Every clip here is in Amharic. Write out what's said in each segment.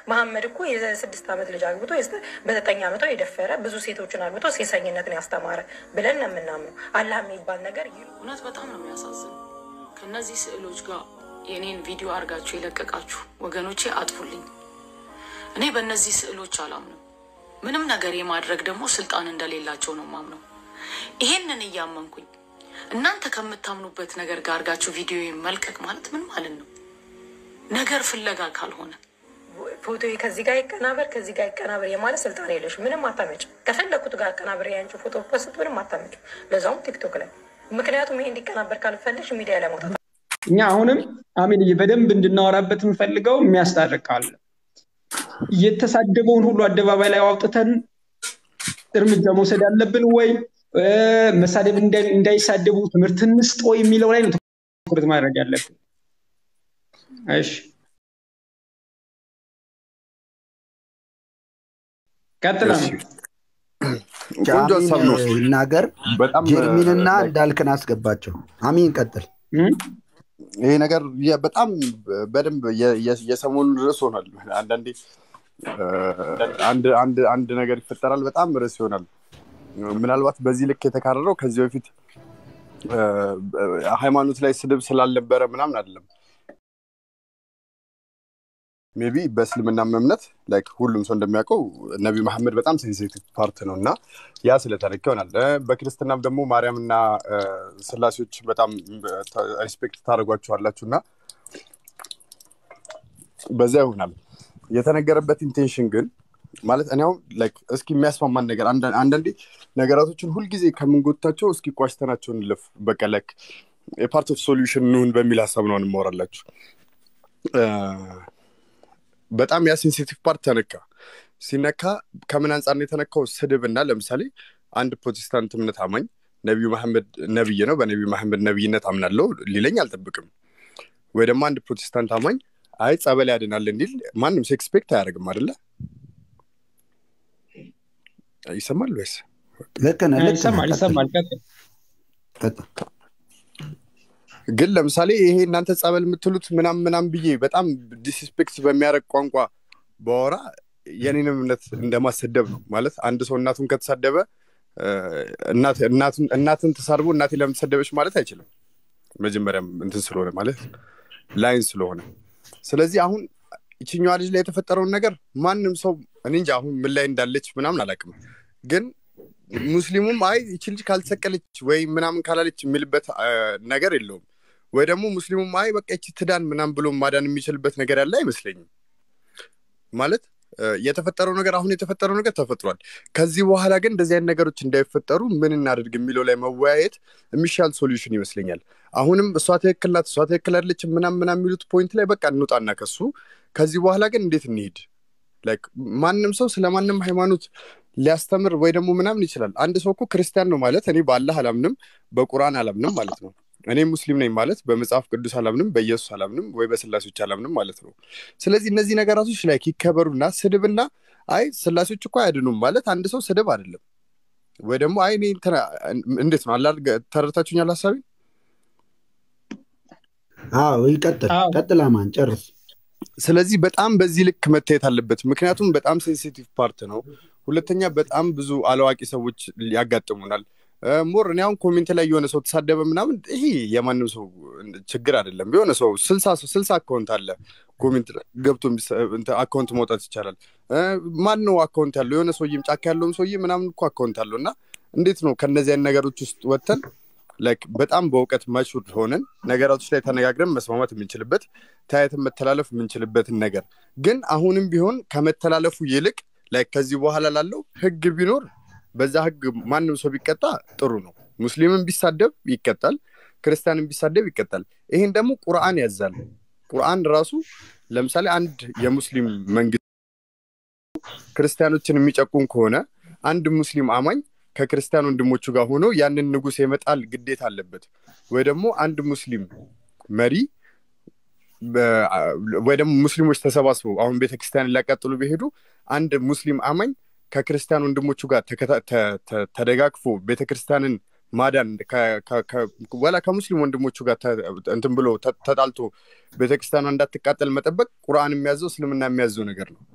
መሐመድ እኮ የስድስት ዓመት ልጅ አግብቶ በዘጠኝ ዓመቷ የደፈረ ብዙ ሴቶችን አግብቶ ሴሰኝነትን ያስተማረ ብለን ነው የምናምነው። አላህ የሚባል ነገር እውነት በጣም ነው የሚያሳዝነው። ከእነዚህ ስዕሎች ጋር የእኔን ቪዲዮ አድርጋችሁ የለቀቃችሁ ወገኖቼ አጥፉልኝ። እኔ በእነዚህ ስዕሎች አላምንም። ምንም ነገር የማድረግ ደግሞ ስልጣን እንደሌላቸው ነው ማምነው። ይሄንን እያመንኩኝ እናንተ ከምታምኑበት ነገር ጋር አድርጋችሁ ቪዲዮ መልቀቅ ማለት ምን ማለት ነው? ነገር ፍለጋ ካልሆነ ፎቶ ከዚህ ጋር ይቀናበር ከዚህ ጋር ይቀናበር የማለት ስልጣን የለሽ። ምንም አታመጭም። ከፈለኩት ጋር አቀናበር ያንቺ ፎቶ ፖስት ምንም አታመጭም። ለዛውም ቲክቶክ ላይ ምክንያቱም ይሄ እንዲቀናበር ካልፈለሽ ሚዲያ ላይ መውጣት እኛ አሁንም አሚን በደንብ እንድናወራበት የምፈልገው የሚያስታርቅ አለ። የተሳደበውን ሁሉ አደባባይ ላይ አውጥተን እርምጃ መውሰድ አለብን ወይ መሳደብ እንዳይሳደቡ ትምህርት እንስጥ ወይ የሚለው ላይ ነው ትኩረት ማድረግ ያለብን። እሺ ቀጥላ ቆንጆ ሀሳብ ነው። ይናገር በጣም ጀርሚንና እንዳልክን አስገባቸው። አሚን ቀጥል። ይሄ ነገር በጣም በደንብ የሰሞኑን ርዕስ ሆኗል። አንዳንዴ አንድ ነገር ይፈጠራል፣ በጣም ርዕስ ይሆናል። ምናልባት በዚህ ልክ የተካረረው ከዚህ በፊት ሃይማኖት ላይ ስድብ ስላልነበረ ምናምን አይደለም። ሜቢ በእስልምናም እምነት ላይክ ሁሉም ሰው እንደሚያውቀው ነቢ መሐመድ በጣም ሴንሲቲቭ ፓርት ነው እና ያ ስለተነካ ይሆናል። በክርስትናም ደግሞ ማርያምና ስላሴዎች በጣም ሪስፔክት ታደርጓቸዋላችሁ እና በዛ ይሆናል የተነገረበት ኢንቴንሽን ግን ማለት እኔ አሁን ላይክ እስኪ የሚያስማማን ነገር አንዳንዴ ነገራቶችን ሁልጊዜ ከምንጎታቸው እስኪ ቋጭተናቸው እንለፍ። በቃ ላይክ የፓርት ኦፍ ሶሉሽን እንሁን በሚል ሀሳብ ነው እንማወራላችሁ። በጣም ያ ሴንሲቲቭ ፓርት ተነካ። ሲነካ ከምን አንጻር ነው የተነካው? ስድብ እና ለምሳሌ አንድ ፕሮቴስታንት እምነት አማኝ ነቢዩ መሐመድ ነብይ ነው፣ በነቢዩ መሐመድ ነብይነት አምናለው ሊለኝ አልጠብቅም። ወይ ደግሞ አንድ ፕሮቴስታንት አማኝ አይ ጸበል ያድናል እንዲል ማንም ሰው ኤክስፔክት አያደርግም አይደለ? ይሰማል ወይስ? ልክ ነህ፣ ልክ ነህ። ይሰማል ይሰማል። ቀጥል። ቀጥል። ግን ለምሳሌ ይሄ እናንተ ጸበል የምትሉት ምናም ምናም ብዬ በጣም ዲስስፔክት በሚያደርግ ቋንቋ በወራ የኔንም እምነት እንደማሰደብ ነው ማለት አንድ ሰው እናቱን ከተሳደበ እናትን ተሳድቦ እናቴ ለምን ተሰደበች ማለት አይችልም መጀመሪያም እንትን ስለሆነ ማለት ላይን ስለሆነ ስለዚህ አሁን ይችኛዋ ልጅ ላይ የተፈጠረውን ነገር ማንም ሰው እኔ እንጃ አሁን ምን ላይ እንዳለች ምናምን አላውቅም ግን ሙስሊሙም አይ ይቺ ልጅ ካልተሰቀለች ወይ ምናምን ካላለች የሚልበት ነገር የለውም ወይ ደግሞ ሙስሊሙም አይ በቃ ይቺ ትዳን ምናምን ብሎ ማዳን የሚችልበት ነገር ያለ አይመስለኝም ማለት የተፈጠረው ነገር አሁን የተፈጠረው ነገር ተፈጥሯል ከዚህ በኋላ ግን እንደዚህ አይነት ነገሮች እንዳይፈጠሩ ምን እናድርግ የሚለው ላይ መወያየት የሚሻል ሶሉሽን ይመስለኛል አሁንም እሷ ትክክል ናት እሷ ትክክል አይደለችም ምናም ምናም የሚሉት ፖይንት ላይ በቃ እንውጣና ከሱ ከዚህ በኋላ ግን እንዴት እንሂድ ማንም ሰው ስለ ማንም ሃይማኖት ሊያስተምር ወይ ደግሞ ምናምን ይችላል አንድ ሰው እኮ ክርስቲያን ነው ማለት እኔ በአላህ አላምንም በቁርአን አላምንም ማለት ነው እኔ ሙስሊም ነኝ ማለት በመጽሐፍ ቅዱስ አላምንም በኢየሱስ አላምንም ወይ በስላሴዎች አላምንም ማለት ነው ስለዚህ እነዚህ ነገራቶች ላይ ይከበሩና ስድብና አይ ስላሴዎች እኮ አያድኑም ማለት አንድ ሰው ስድብ አይደለም ወይ ደግሞ አይ እኔ እንዴት ነው አላ ተረድታችሁኛል ሀሳቢ አዎ ይቀጥል ቀጥል አማን ጨርስ ስለዚህ በጣም በዚህ ልክ መታየት አለበት ምክንያቱም በጣም ሴንሲቲቭ ፓርት ነው ሁለተኛ በጣም ብዙ አላዋቂ ሰዎች ያጋጥሙናል ሞር እኔ አሁን ኮሜንት ላይ የሆነ ሰው ተሳደበ ምናምን ይሄ የማንም ሰው ችግር አይደለም የሆነ ሰው ስልሳ አካውንት አለ ኮሜንት ገብቶ አካውንት መውጣት ይቻላል ማን ነው አካውንት ያለው የሆነ ሰውዬም ጫካ ያለውም ሰውዬ ምናምን እኮ አካውንት አለው እና እንዴት ነው ከእነዚህ አይነት ነገሮች ውስጥ ወጥተን በጣም በእውቀት ማቹርድ ሆነን ነገራቶች ላይ ተነጋግረን መስማማት የምንችልበት ተያየትን መተላለፍ የምንችልበትን ነገር ግን አሁንም ቢሆን ከመተላለፉ ይልቅ ላይ ከዚህ በኋላ ላለው ህግ ቢኖር በዛ ህግ ማንም ሰው ቢቀጣ ጥሩ ነው ሙስሊምን ቢሳደብ ይቀጣል ክርስቲያንን ቢሳደብ ይቀጣል ይህን ደግሞ ቁርአን ያዛል ቁርአን ራሱ ለምሳሌ አንድ የሙስሊም መንግስት ክርስቲያኖችን የሚጨቁን ከሆነ አንድ ሙስሊም አማኝ ከክርስቲያን ወንድሞቹ ጋር ሆኖ ያንን ንጉስ የመጣል ግዴታ አለበት ወይ ደግሞ አንድ ሙስሊም መሪ ወይ ደግሞ ሙስሊሞች ተሰባስበው አሁን ቤተክርስቲያን ሊያቃጥሉ ቢሄዱ አንድ ሙስሊም አማኝ ከክርስቲያን ወንድሞቹ ጋር ተደጋግፎ ቤተክርስቲያንን ማዳን ወላ ከሙስሊም ወንድሞቹ ጋር እንትን ብሎ ተጣልቶ ቤተክርስቲያኗ እንዳትቃጠል መጠበቅ ቁርአን የሚያዘው እስልምና የሚያዘው ነገር ነው።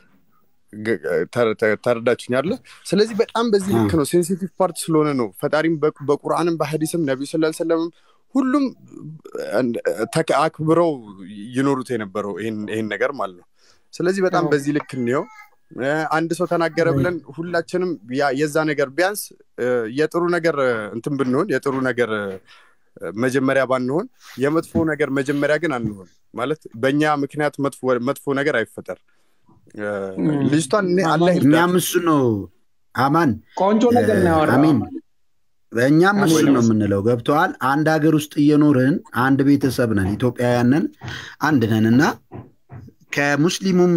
ተረዳችኝ አለ። ስለዚህ በጣም በዚህ ልክ ነው፣ ሴንሲቲቭ ፓርት ስለሆነ ነው። ፈጣሪም በቁርአንም በሀዲስም ነቢዩ ስላ ሰለምም ሁሉም አክብረው ይኖሩት የነበረው ይህን ነገር ማለት ነው። ስለዚህ በጣም በዚህ ልክ እንየው። አንድ ሰው ተናገረ ብለን ሁላችንም የዛ ነገር ቢያንስ የጥሩ ነገር እንትን ብንሆን የጥሩ ነገር መጀመሪያ ባንሆን የመጥፎ ነገር መጀመሪያ ግን አንሆን ማለት በእኛ ምክንያት መጥፎ ነገር አይፈጠር። ልጅቷን እኛም እሱ ነው አማን ቆንጆ ነገር ነው አሚን እኛም እሱ ነው የምንለው ገብተዋል አንድ ሀገር ውስጥ እየኖርን አንድ ቤተሰብ ነን ኢትዮጵያውያንን አንድ ነን እና ከሙስሊሙም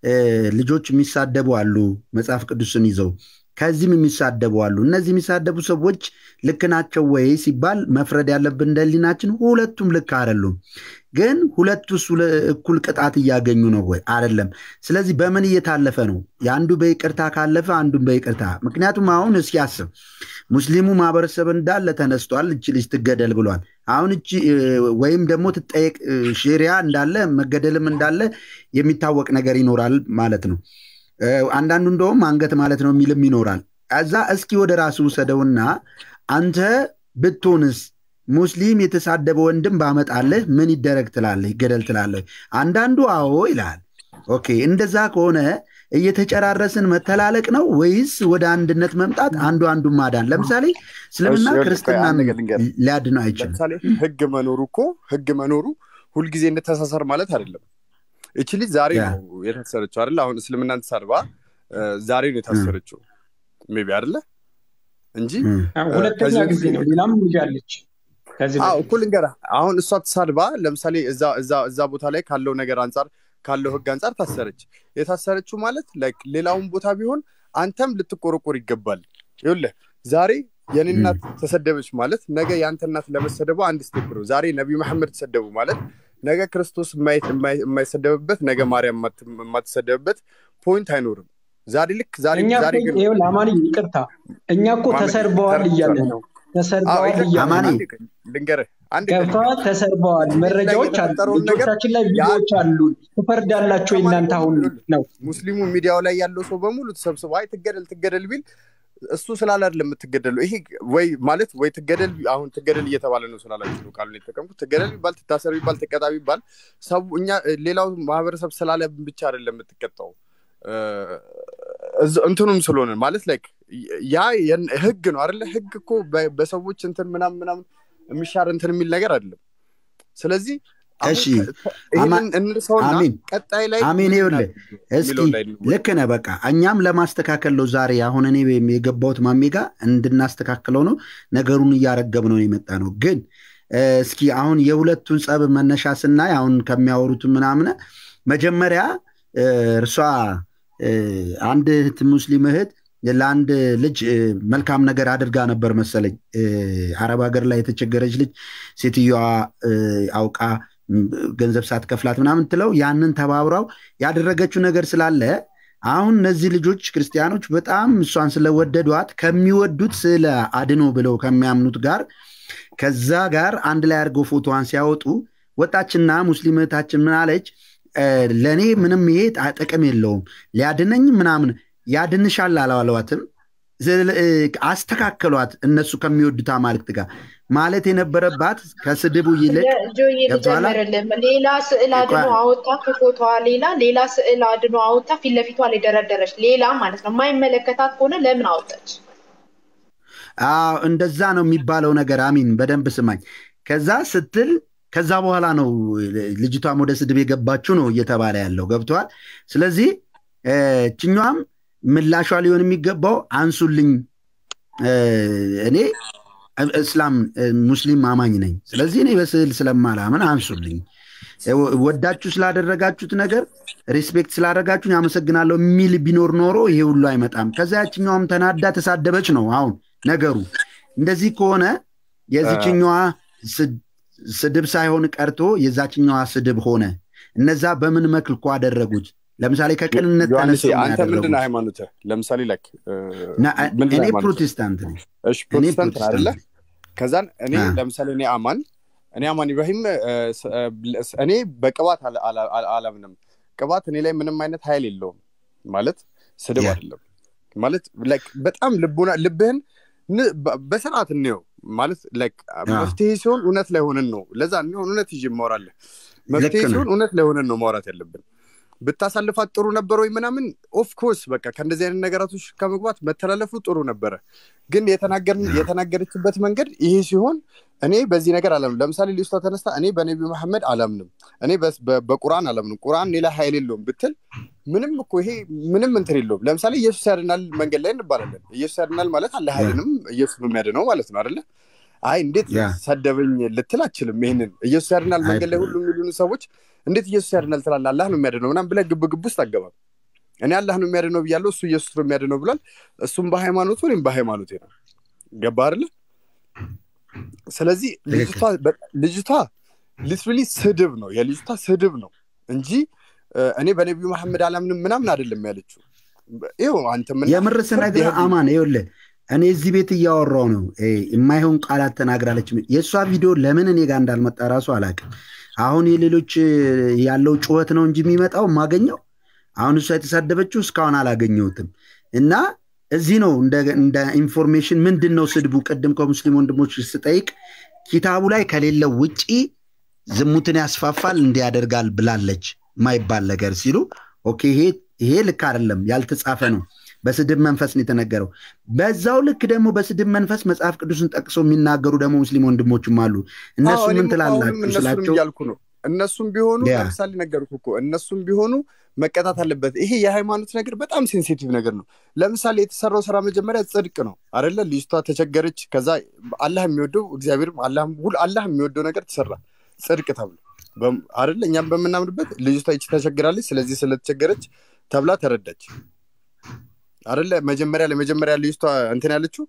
ልጆች የሚሳደቡ አሉ መጽሐፍ ቅዱስን ይዘው ከዚህም የሚሳደቡ አሉ እነዚህ የሚሳደቡ ሰዎች ልክ ናቸው ወይ ሲባል መፍረድ ያለብን እንደ ህሊናችን ሁለቱም ልክ አይደሉም ግን ሁለቱስ እኩል ቅጣት እያገኙ ነው ወይ አይደለም ስለዚህ በምን እየታለፈ ነው የአንዱ በይቅርታ ካለፈ አንዱን በይቅርታ ምክንያቱም አሁን እስኪ አስብ ሙስሊሙ ማህበረሰብ እንዳለ ተነስቷል እች ልጅ ትገደል ብሏል አሁን እቺ ወይም ደግሞ ትጠየቅ ሼሪያ እንዳለ መገደልም እንዳለ የሚታወቅ ነገር ይኖራል ማለት ነው አንዳንዱ እንደውም አንገት ማለት ነው የሚልም ይኖራል እዛ እስኪ ወደ ራሱ ውሰደውና አንተ ብትሆንስ ሙስሊም የተሳደበ ወንድም ባመጣልህ ምን ይደረግ ትላለህ ይገደል ትላለህ አንዳንዱ አዎ ይላል ኦኬ እንደዛ ከሆነ እየተጨራረስን መተላለቅ ነው ወይስ ወደ አንድነት መምጣት አንዱ አንዱ ማዳን ለምሳሌ እስልምና ክርስትናን ሊያድን አይችልም ህግ መኖሩ እኮ ህግ መኖሩ ሁልጊዜ እንተሳሰር ማለት አይደለም እቺ ልጅ ዛሬ ነው የታሰረችው አይደለ አሁን እስልምናን ተሳድባ ዛሬ ነው የታሰረችው ሜቢ አይደለ እንጂ ሁለተኛ ጊዜ ነው ሌላም ልጅ አለች እኮ ልንገርህ አሁን እሷ ተሳድባ ለምሳሌ እዛ ቦታ ላይ ካለው ነገር አንጻር ካለው ህግ አንጻር ታሰረች የታሰረችው ማለት ሌላውን ቦታ ቢሆን አንተም ልትቆረቆር ይገባል ይኸውልህ ዛሬ የኔ እናት ተሰደበች ማለት ነገ የአንተ እናት ለመሰደቡ አንድ ስቴፕ ነው ዛሬ ነቢዩ መሐመድ ተሰደቡ ማለት ነገ ክርስቶስ የማይሰደብበት ነገ ማርያም የማትሰደብበት ፖይንት አይኖርም ዛሬ ልክ ዛሬ ዛሬ ግን ለአማኒ ይቅርታ እኛ እኮ ተሰርበዋል እያለ ነው ተሰርበዋል እያለ ልንገርህ ገብተዋል ተሰርበዋል መረጃዎች ልጆቻችን ላይ ቪዲዮዎች አሉ ትፈርዳላቸው እናንተ አሁን ነው ሙስሊሙ ሚዲያው ላይ ያለው ሰው በሙሉ ተሰብስበ አይ ትገደል ትገደል ቢል እሱ ስላለ አይደለም የምትገደለው ይሄ ወይ ማለት ወይ ትገደል አሁን ትገደል እየተባለ ነው ስላላችሁ ነው ቃሉን የተጠቀምኩት ትገደል ቢባል ትታሰር ቢባል ትቀጣ ቢባል ሰው እኛ ሌላው ማህበረሰብ ስላለ ብቻ አይደለም የምትቀጣው እንትኑም ስለሆነ ማለት ላይክ ያ ህግ ነው አይደለ ህግ እኮ በሰዎች እንትን ምናምን ምናምን የሚሻር እንትን የሚል ነገር አይደለም ስለዚህ እሺ እንርሰውና ቀጣይ ላይ አሜን ይኸውልህ እስኪ ልክ ነህ በቃ እኛም ለማስተካከል ነው ዛሬ አሁን እኔ የገባሁት ማሜ ጋር እንድናስተካክለው ነው ነገሩን እያረገብ ነው የመጣ ነው ግን እስኪ አሁን የሁለቱን ጸብ መነሻ ስናይ አሁን ከሚያወሩት ምናምን መጀመሪያ እርሷ አንድ እህት ሙስሊም እህት ለአንድ ልጅ መልካም ነገር አድርጋ ነበር መሰለኝ አረብ ሀገር ላይ የተቸገረች ልጅ ሴትዮዋ አውቃ ገንዘብ ሳትከፍላት ምናምን ትለው ያንን ተባብራው ያደረገችው ነገር ስላለ አሁን እነዚህ ልጆች ክርስቲያኖች በጣም እሷን ስለወደዷት ከሚወዱት ስለ አድኖ ብለው ከሚያምኑት ጋር ከዛ ጋር አንድ ላይ አድርገው ፎቶዋን ሲያወጡ ወጣችና ሙስሊም እህታችን ምን አለች ለእኔ ምንም ይሄ ጥቅም የለውም ሊያድነኝ ምናምን ያድንሻል አላለዋትም አስተካከሏት እነሱ ከሚወዱት አማልክት ጋር ማለት የነበረባት ከስድቡ ይልቅ ሌላ ስዕል አድኖ አወጣ ከፎቶዋ ሌላ ሌላ ስዕል አድኖ አወጣ ፊት ለፊቷ ላይ ደረደረች ሌላ ማለት ነው የማይመለከታት ከሆነ ለምን አወጣች እንደዛ ነው የሚባለው ነገር አሚን በደንብ ስማኝ ከዛ ስትል ከዛ በኋላ ነው ልጅቷም ወደ ስድብ የገባችው ነው እየተባለ ያለው ገብተዋል ስለዚህ ችኛዋም ምላሿ ሊሆን የሚገባው አንሱልኝ እኔ እስላም ሙስሊም አማኝ ነኝ ስለዚህ እኔ በስዕል ስለማላምን አንሱልኝ ወዳችሁ ስላደረጋችሁት ነገር ሪስፔክት ስላደረጋችሁን ያመሰግናለሁ የሚል ቢኖር ኖሮ ይሄ ሁሉ አይመጣም ከዛ ያችኛዋም ተናዳ ተሳደበች ነው አሁን ነገሩ እንደዚህ ከሆነ የዚችኛዋ ስድብ ሳይሆን ቀርቶ የዛችኛዋ ስድብ ሆነ እነዛ በምን መልኩ አደረጉት ለምሳሌ ከቅንነት ዮሐንስ ተነስተው ነው አንተ ምንድን ነው ያደረጉት። ሃይማኖትህ? ለምሳሌ ላይክ ና- ምንድን ነው እኔ ሃይማኖትህ? ፕሮቴስታንት ነኝ። እሺ እኔ ፕሮቴስታንት ነህ አይደለ? ፕሮቴስታንት ነኝ። ከዛን እኔ አ። ለምሳሌ እኔ አማን እኔ አማን ኢብራሂም እ፣ ስ- እ፣ ስ- እኔ በቅባት አላ- አላ- አላ- አላምንም። ቅባት እኔ ላይ ምንም አይነት ኃይል የለውም ማለት ስድብ ያ። አይደለም ማለት ላይክ በጣም ልቡና ልብህን ን- በ- በስርዓት እንየው ማለት ላይክ መፍትሄ ሲሆን እውነት ላይ ሆነን ነው ለዛ እንሆን እውነት ይዤ ማወራለህ መፍትሄ ልክ ነው። ሲሆን እውነት ላይ ሆነን ነው ማውራት ያለብን ብታሳልፋት ጥሩ ነበር ወይ ምናምን ኦፍኮርስ በቃ ከእንደዚህ አይነት ነገራቶች ከመግባት መተላለፉ ጥሩ ነበረ ግን የተናገርን የተናገረችበት መንገድ ይሄ ሲሆን እኔ በዚህ ነገር አላምንም ለምሳሌ ሊስቷ ተነስታ እኔ በነቢ መሐመድ አላምንም እኔ በስ- በ- በቁርአን አላምንም ቁርአን ሌላ ኃይል የለውም ብትል ምንም እኮ ይሄ ምንም እንትን የለውም ለምሳሌ ኢየሱስ ያድናል መንገድ ላይ እንባላለን ኢየሱስ ያድናል ማለት አለ ኃይልንም ኢየሱስ ነው የሚያድነው ማለት ነው አይደለ አይ እንዴት ያ። ሰደበኝ ልትል አችልም ይሄንን ኢየሱስ ያድናል መንገድ ላይ ሁሉ የሚሉን ሰዎች እንዴት ኢየሱስ ያድናል ትላለህ አላህ ነው የሚያድነው ምናምን ብለህ ግብ ግብ ውስጥ አገባም እኔ አላህ ነው የሚያድነው ብያለሁ እሱ ኢየሱስ ነው የሚያድነው ብሏል እሱም በሃይማኖቱ እኔም በሃይማኖቴ ነው ገባ አይደለ ስለዚህ ልጅቷ በ- ልጅቷ ሊትራሊ ስድብ ነው የልጅቷ ስድብ ነው እንጂ እ፣ እኔ በነቢዩ መሐመድ አላምንም ምናምን አይደለም ያለችው ይኸው አንተ ምን የምር ስነግርህ አማን ይኸውልህ እኔ እዚህ ቤት እያወራው ነው እ፣ የማይሆን ቃላት ተናግራለች። የእሷ ቪዲዮ ለምን እኔ ጋር እንዳልመጣ ራሱ አላውቅም። አሁን የሌሎች እ፣ ያለው ጩኸት ነው እንጂ የሚመጣው የማገኘው አሁን እሷ የተሳደበችው እስካሁን አላገኘሁትም። እና እዚህ ነው እንደ እንደ ኢንፎርሜሽን ምንድን ነው ስድቡ? ቅድም ከሙስሊም ወንድሞች ስጠይቅ ኪታቡ ላይ ከሌለው ውጪ ዝሙትን ያስፋፋል እንዲያደርጋል ብላለች ማይባል ነገር ሲሉ ኦኬ ይሄ ይሄ ልክ አይደለም፣ ያልተጻፈ ነው። በስድብ መንፈስ ነው የተነገረው። በዛው ልክ ደግሞ በስድብ መንፈስ መጽሐፍ ቅዱስን ጠቅሰው የሚናገሩ ደግሞ ሙስሊም ወንድሞችም አሉ። እነሱ አዎ፣ ምን እኔም እኮ አሁንም ትላላችሁ እነሱንም ስላቸው እያልኩ ነው እነሱም ቢሆኑ ያ። ለምሳሌ ነገርኩህ እኮ እነሱም ቢሆኑ መቀጣት አለበት ይሄ የሃይማኖት ነገር በጣም ሴንሲቲቭ ነገር ነው ለምሳሌ የተሰራው ስራ መጀመሪያ ጽድቅ ነው አደለ ልጅቷ ተቸገረች ከዛ አላህ የሚወደው እግዚአብሔር አላህ የሚወደው ነገር ተሰራ ጽድቅ ተብሎ በም- አደለ እኛም በምናምንበት ልጅቷ ይቺ ተቸግራለች ስለዚህ ስለተቸገረች ተብላ ተረዳች አደለ መጀመሪያ ለመጀመሪያ ልጅቷ እንትን ያለችው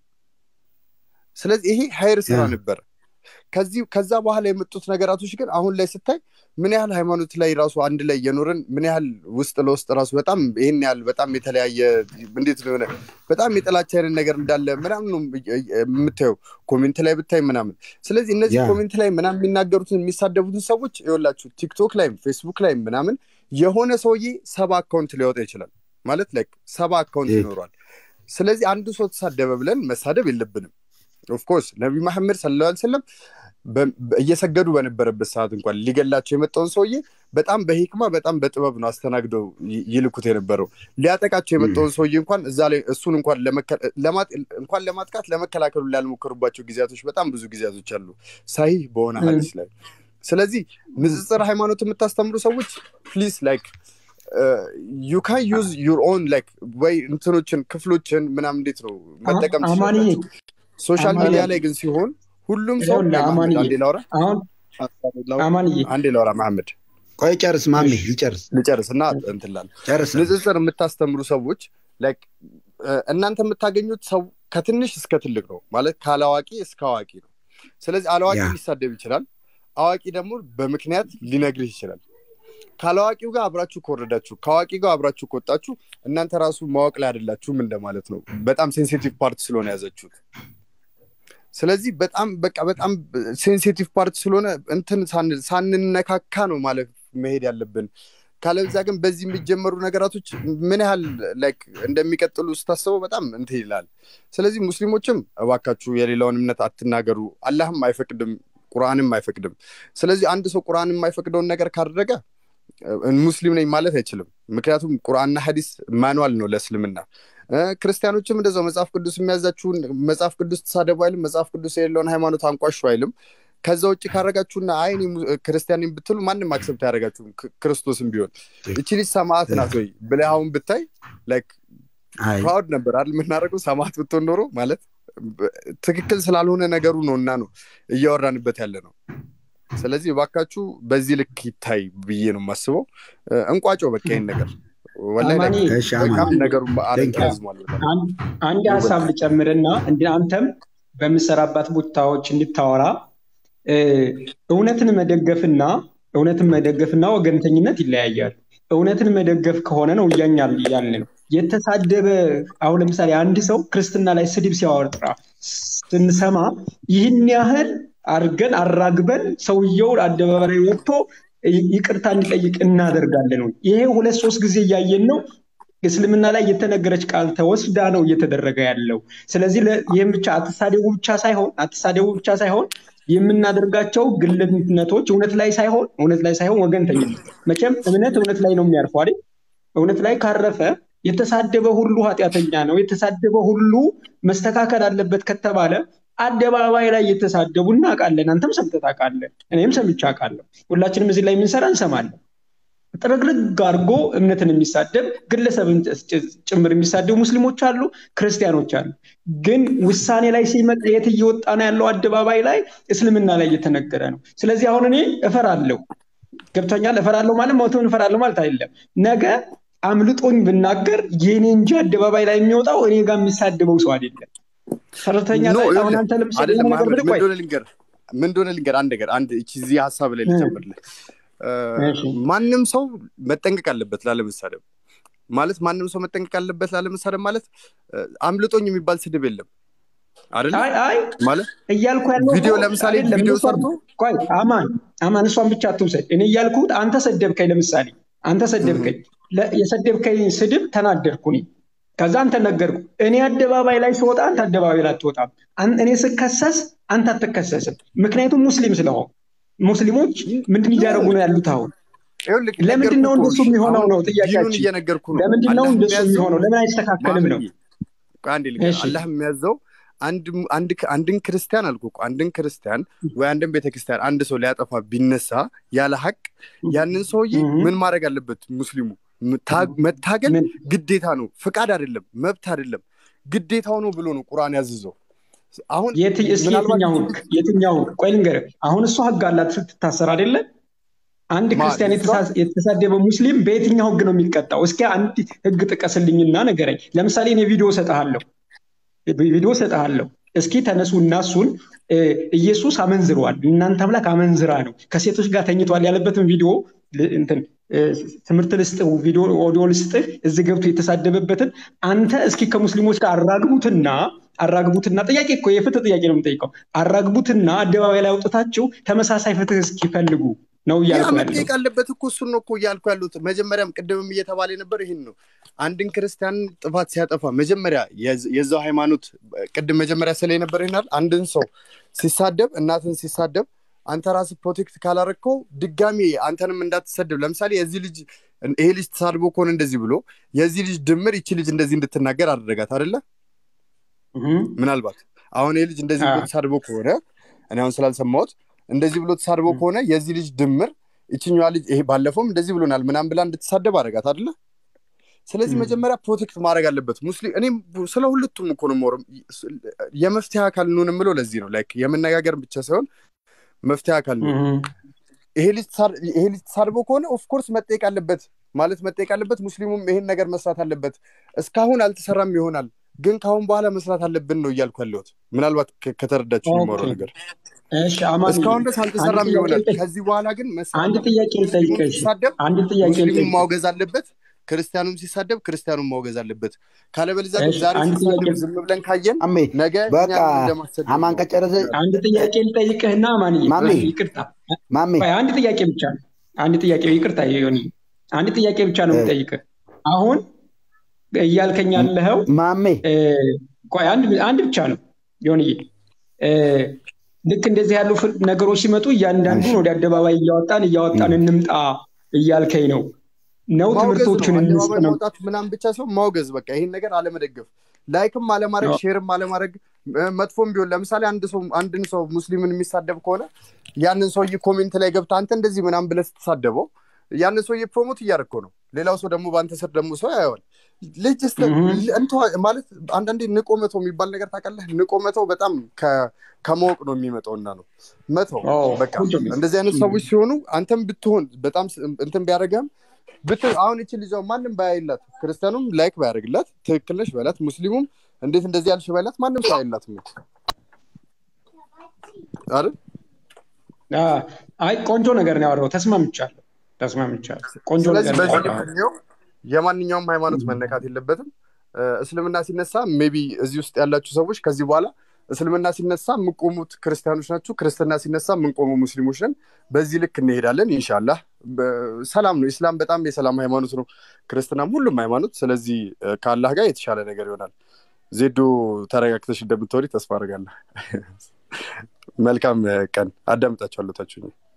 ስለዚህ ይሄ ሀይር ስራ ያ። ነበረ ከዚህ ከዛ በኋላ የመጡት ነገራቶች ግን አሁን ላይ ስታይ ምን ያህል ሃይማኖት ላይ ራሱ አንድ ላይ እየኖርን ምን ያህል ውስጥ ለውስጥ ራሱ በጣም ይህን ያህል በጣም የተለያየ እንዴት ነው የሆነ በጣም የጥላቻ አይነት ነገር እንዳለ ምናምን ነው የምታየው ኮሜንት ላይ ብታይ ምናምን ስለዚህ እነዚህ ያ። ኮሜንት ላይ ምናምን የሚናገሩትን የሚሳደቡትን ሰዎች ይኸውላችሁ ቲክቶክ ላይም ፌስቡክ ላይም ምናምን የሆነ ሰውዬ ሰባ አካውንት ሊያወጣ ይችላል ማለት ላይ ሰባ አካውንት ይህ- ይኖሯል ስለዚህ አንዱ ሰው ተሳደበ ብለን መሳደብ የለብንም ኦፍኮርስ ነቢ መሐመድ ሰለላሁ ዐለይሂ ወሰለም በ- በ- እየሰገዱ በነበረበት ሰዓት እንኳን ሊገላቸው የመጣውን ሰውዬ በጣም በሂክማ በጣም በጥበብ ነው አስተናግደው ይ- ይልኩት የነበረው ሊያጠቃቸው የመጣውን ሰውዬ እንኳን እዛ ላይ እሱን እንኳን ለመከ- ለማጥ- እንኳን ለማጥቃት ለመከላከሉ ላልሞከሩባቸው ጊዜያቶች በጣም ብዙ ጊዜያቶች አሉ ሳሂህ በሆነ ም። ሀዲስ ላይ ስለዚህ ንጽጽር ሃይማኖት የምታስተምሩ ሰዎች ፕሊዝ ላይክ ዩ ካን ዩዝ ዩር ኦን ላይክ ወይ እንትኖችን ክፍሎችን ምናምን እንዴት ነው መጠቀም አማንዬ ትችላላችሁ ሶሻል አማንዬ፣ ሚዲያ ላይ ግን ሲሆን ሁሉም ሰው ይኸውልህ ቆይ መሐመድ፣ አማንዬ፣ አንዴ ላውራ አሁን አማንዬ አንዴ ላውራ መሐመድ ቆይ ጨርስ ማሜ ይጨርስ ልጨርስ እና እንትን እላለሁ። ጨርስ ንጽጽር የምታስተምሩ ሰዎች ላይክ እናንተ የምታገኙት ሰው ከትንሽ እስከ ትልቅ ነው ማለት ካላዋቂ እስከ አዋቂ ነው ስለዚህ አላዋቂ ያ። ሊሳደብ ይችላል አዋቂ ደግሞ በምክንያት ሊነግርህ ይችላል ካላዋቂው ጋር አብራችሁ ከወረዳችሁ ከአዋቂ ጋር አብራችሁ ከወጣችሁ እናንተ ራሱ ማወቅ ላይ አይደላችሁም እንደማለት ነው በጣም ሴንሲቲቭ ፓርት ስለሆነ ያዘችሁት ስለዚህ በጣም በቃ በጣም ሴንሲቲቭ ፓርት ስለሆነ እንትን ሳን- ሳንነካካ ነው ማለት መሄድ ያለብን ካለዛ ግን በዚህ የሚጀመሩ ነገራቶች ምን ያህል ላይክ እንደሚቀጥሉ ስታስበው በጣም እንትን ይላል ስለዚህ ሙስሊሞችም እባካችሁ የሌላውን እምነት አትናገሩ አላህም አይፈቅድም ቁርአንም አይፈቅድም ስለዚህ አንድ ሰው ቁርአን የማይፈቅደውን ነገር ካደረገ እ፣ ሙስሊም ነኝ ማለት አይችልም ምክንያቱም ቁርአንና ሀዲስ ማኑዋል ነው ለእስልምና እ፣ ክርስቲያኖችም እንደዛው መጽሐፍ ቅዱስ የሚያዛችሁን መጽሐፍ ቅዱስ ተሳደቡ አይልም መጽሐፍ ቅዱስ የሌለውን ሃይማኖት አንቋሹ አይልም ከዛ ውጭ ካረጋችሁና አይ እኔ mu- ክርስቲያን ነኝ ብትሉ ማንም አክሰብት አያደረጋችሁም ክርስቶስም ቢሆን እቺ ልጅ ሰማዕት ናት ወይ ብለህ አሁን ብታይ ላይክ አይ ፕራውድ ነበር አይደል የምናደርገው ሰማዕት ብትሆን ኖሮ ማለት በ- ትክክል ስላልሆነ ነገሩ ነው እና ነው እያወራንበት ያለ ነው ስለዚህ እባካችሁ በዚህ ልክ ይታይ ብዬ ነው የማስበው እ፣ እንቋጨው በቃ ይህን ነገር ወላሂ አማኒ፣ like እሺ አማን በጣም ነገሩ Thank you. ረዝሟል በጣም። አንድ አንድ ሀሳብ ልጨምርና እንደ አንተም በምሰራባት ቦታዎች እንድታወራ እ፣ እውነትን መደገፍና እውነትን መደገፍና ወገንተኝነት ይለያያሉ። እውነትን መደገፍ ከሆነ ነው እያኛል እያልን ነው። የተሳደበ አሁን ለምሳሌ አንድ ሰው ክርስትና ላይ ስድብ ሲያወጣ ስንሰማ ይህን ያህል አድርገን አራግበን ሰውየውን አደባባይ ላይ ወጥቶ ይቅርታ እንዲጠይቅ እናደርጋለን ወይ? ይሄ ሁለት ሶስት ጊዜ እያየን ነው። እስልምና ላይ የተነገረች ቃል ተወስዳ ነው እየተደረገ ያለው። ስለዚህ ይህም ብቻ አትሳደቡ ብቻ ሳይሆን አትሳደቡ ብቻ ሳይሆን የምናደርጋቸው ግልነቶች እውነት ላይ ሳይሆን እውነት ላይ ሳይሆን ወገንተኝነት። መቼም እምነት እውነት ላይ ነው የሚያርፈው አይደል? እውነት ላይ ካረፈ የተሳደበ ሁሉ ኃጢአተኛ ነው፣ የተሳደበ ሁሉ መስተካከል አለበት ከተባለ አደባባይ ላይ እየተሳደቡ እናውቃለን። አንተም ሰምተህ ታውቃለህ፣ እኔም ሰምቼ አውቃለሁ። ሁላችንም እዚህ ላይ የምንሰራ እንሰማለን። ጥርግርግ አድርጎ እምነትን የሚሳደብ ግለሰብን ጭምር የሚሳደቡ ሙስሊሞች አሉ፣ ክርስቲያኖች አሉ። ግን ውሳኔ ላይ ሲመጣ የት እየወጣ ነው ያለው? አደባባይ ላይ እስልምና ላይ እየተነገረ ነው። ስለዚህ አሁን እኔ እፈራለሁ፣ ገብቶኛል። እፈራለሁ ማለት መውተውን እፈራለሁ ማለት አይደለም። ነገ አምልጦኝ ብናገር የኔ እንጂ አደባባይ ላይ የሚወጣው እኔ ጋር የሚሳደበው ሰው አይደለም። ሰራተኛ ላይ አሁን አንተ ለምሳሌ ነገር ብልህ ቆይ ምን እንደሆነ ልንገር አንድ ነገር አንድ እዚህ ሀሳብ ላይ ልጨምርልህ ማንም ሰው መጠንቀቅ አለበት ላለመሳደብ ማለት ማንም ሰው መጠንቀቅ አለበት ላለመሳደብ ማለት አምልጦኝ የሚባል ስድብ የለም አይደል ማለት እያልኩ ያለው ቪዲዮ ለምሳሌ ቪዲዮ ሰርቶ ቆይ አማን አማን እሷን ብቻ አትውሰድ እኔ እያልኩት አንተ ሰደብከኝ ለምሳሌ አንተ ሰደብከኝ የሰደብከኝ ስድብ ተናደድኩ እኔ ከዛ አንተ ነገርኩ እኔ አደባባይ ላይ ስወጣ አንተ አደባባይ ላይ አትወጣም እኔ ስከሰስ አንተ አትከሰስም ምክንያቱም ሙስሊም ስለሆን ሙስሊሞች ምንድን እያደረጉ ነው ያሉት አሁን ለምንድን ነው እንደሱ የሚሆነው ነው ጥያቄያችን ለምንድን ነው እንደሱ የሚሆነው ለምን አይስተካከልም ነው አንድ አላህ የሚያዘው አንድን ክርስቲያን አልኩ አንድን ክርስቲያን ወይ አንድን ቤተክርስቲያን አንድ ሰው ሊያጠፋ ቢነሳ ያለ ሀቅ ያንን ሰውዬ ምን ማድረግ አለበት ሙስሊሙ መታገል ግዴታ ነው ፍቃድ አይደለም መብት አይደለም ግዴታው ነው ብሎ ነው ቁርአን ያዝዘው አሁን የትኛው ቆይ ልንገርህ አሁን እሷ ህግ አላት ስትታሰር አይደለ አንድ ክርስቲያን የተሳደበ ሙስሊም በየትኛው ህግ ነው የሚቀጣው እስኪ አንድ ህግ ጥቀስልኝና ነገረኝ ለምሳሌ እኔ ቪዲዮ ሰጠሃለሁ ቪዲዮ ሰጠሃለሁ እስኪ ተነሱ እና እሱን ኢየሱስ አመንዝሯል እናንተ አምላክ አመንዝራ ነው ከሴቶች ጋር ተኝቷል ያለበትን ቪዲዮ እንትን ትምህርት ልስጥህ ቪዲዮ ኦዲዮ ልስጥህ እዚህ ገብቶ የተሳደበበትን አንተ እስኪ ከሙስሊሞች ጋር አራግቡትና አራግቡትና ጥያቄ እኮ የፍትህ ጥያቄ ነው የምጠይቀው አራግቡትና አደባባይ ላይ አውጥታችሁ ተመሳሳይ ፍትህ እስኪፈልጉ ነው እያልኩ መጠየቅ አለበት እኮ እሱን ነው እኮ እያልኩ ያሉት መጀመሪያም ቅድምም እየተባለ ነበር ይህን ነው አንድን ክርስቲያን ጥፋት ሲያጠፋ መጀመሪያ የዛው ሃይማኖት ቅድም መጀመሪያ ስለ ነበር ይናል አንድን ሰው ሲሳደብ እናትን ሲሳደብ አንተ ራስህ ፕሮቴክት ካላረግከው ድጋሚ አንተንም እንዳትሰደብ ለምሳሌ የዚህ ልጅ ይሄ ልጅ ተሳድቦ ከሆነ እንደዚህ ብሎ የዚህ ልጅ ድምር ይቺ ልጅ እንደዚህ እንድትናገር አደረጋት አደለ ምናልባት አሁን ይህ ልጅ እንደዚህ ብሎ ተሳድቦ ከሆነ እኔ አሁን ስላልሰማሁት እንደዚህ ብሎ ተሳድቦ ከሆነ የዚህ ልጅ ድምር ይችኛዋ ልጅ ይሄ ባለፈውም እንደዚህ ብሎናል ምናም ብላ እንድትሳደብ አደረጋት አደለ ስለዚህ መጀመሪያ ፕሮቴክት ማድረግ አለበት ሙስሊም እኔም ስለ ሁለቱም እኮ ነው የመፍትሄ አካል እንሆን የምለው ለዚህ ነው ላይክ የመነጋገር ብቻ ሳይሆን መፍትሄ አካል ነው ይሄ ልጅ ተሳድቦ ከሆነ ኦፍኮርስ መጠየቅ አለበት ማለት መጠየቅ አለበት ሙስሊሙም ይሄን ነገር መስራት አለበት እስካሁን አልተሰራም ይሆናል ግን ከአሁን በኋላ መስራት አለብን ነው እያልኩ ያለሁት ምናልባት ከተረዳችሁ የሚማረው ነገር እስካሁን ድረስ አልተሰራም ይሆናል ከዚህ በኋላ ግን አንድ ጥያቄ ልጠይቅሽ አንድ ጥያቄ ሙስሊሙም ማውገዝ አለበት ክርስቲያኑም ሲሳደብ ክርስቲያኑም ማውገዝ አለበት ካለበለዚያ ግን ዛሬ ሲሳደብ ዝም ብለን ካየን ነገ በቃ አማን ከጨረሰ አንድ ጥያቄ ልጠይቅህና ማን ይቅርታ አንድ ጥያቄ ብቻ ነው አንድ ጥያቄ ይቅርታ ሆኒ አንድ ጥያቄ ብቻ ነው የምጠይቅህ አሁን እያልከኝ ያለኸው ማሜ አንድ ብቻ ነው ሆንዬ ልክ እንደዚህ ያሉ ነገሮች ሲመጡ እያንዳንዱን ወደ አደባባይ እያወጣን እያወጣን እንምጣ እያልከኝ ነው ነው ትምህርቶችን እንስጥ ነው ማውጣት ምናም ብቻ ሰው ማውገዝ በቃ ይህን ነገር አለመደገፍ ላይክም አለማድረግ ሼርም አለማድረግ መጥፎም ቢሆን ለምሳሌ አንድ ሰው አንድን ሰው ሙስሊምን የሚሳደብ ከሆነ ያንን ሰውዬ ኮሜንት ላይ ገብተ አንተ እንደዚህ ምናም ብለ ስትሳደበው ያንን ሰውዬ ፕሮሞት እያደረግከው ነው ሌላው ሰው ደግሞ በአንተ ስር ደግሞ ሰው ያየዋል ልጅ ማለት አንዳንዴ ንቆ መተው የሚባል ነገር ታውቃለህ ንቆ መተው በጣም ከማወቅ ነው የሚመጣውና ነው መተው በቃ እንደዚህ አይነት ሰዎች ሲሆኑ አንተም ብትሆን በጣም እንትን ቢያደረገም ብት አሁን ይቺ ልጅ ማንም ባያይላት ክርስቲያኑም ላይክ ባያደርግላት ትክክል ነሽ በላት ሙስሊሙም እንዴት እንደዚህ ያልሽ ባይላት ማንም ሰው አይላት አይደል አይ ቆንጆ ነገር ነው ያወራው ተስማምቻለሁ ተስማምቻለሁ። ቆንጆ ስለዚህ ነገር በዚህ ነው። ልክ እንየው። የማንኛውም ሃይማኖት መነካት የለበትም። እ፣ እስልምና ሲነሳ ሜቢ እዚህ ውስጥ ያላችሁ ሰዎች ከዚህ በኋላ እስልምና ሲነሳ የምንቆሙት ክርስቲያኖች ናችሁ፣ ክርስትና ሲነሳ የምንቆሙ ሙስሊሞች ነን። በዚህ ልክ እንሄዳለን ኢንሻላህ። በ- ሰላም ነው። ኢስላም በጣም የሰላም ሃይማኖት ነው፣ ክርስትናም ሁሉም ሃይማኖት። ስለዚህ እ፣ ከአላህ ጋር የተሻለ ነገር ይሆናል። ዜዶ ተረጋግተሽ እንደምትወሪ ተስፋ አደርጋለሁ። መልካም እ፣ ቀን። አዳምጣችኋለሁ ታችሁኝ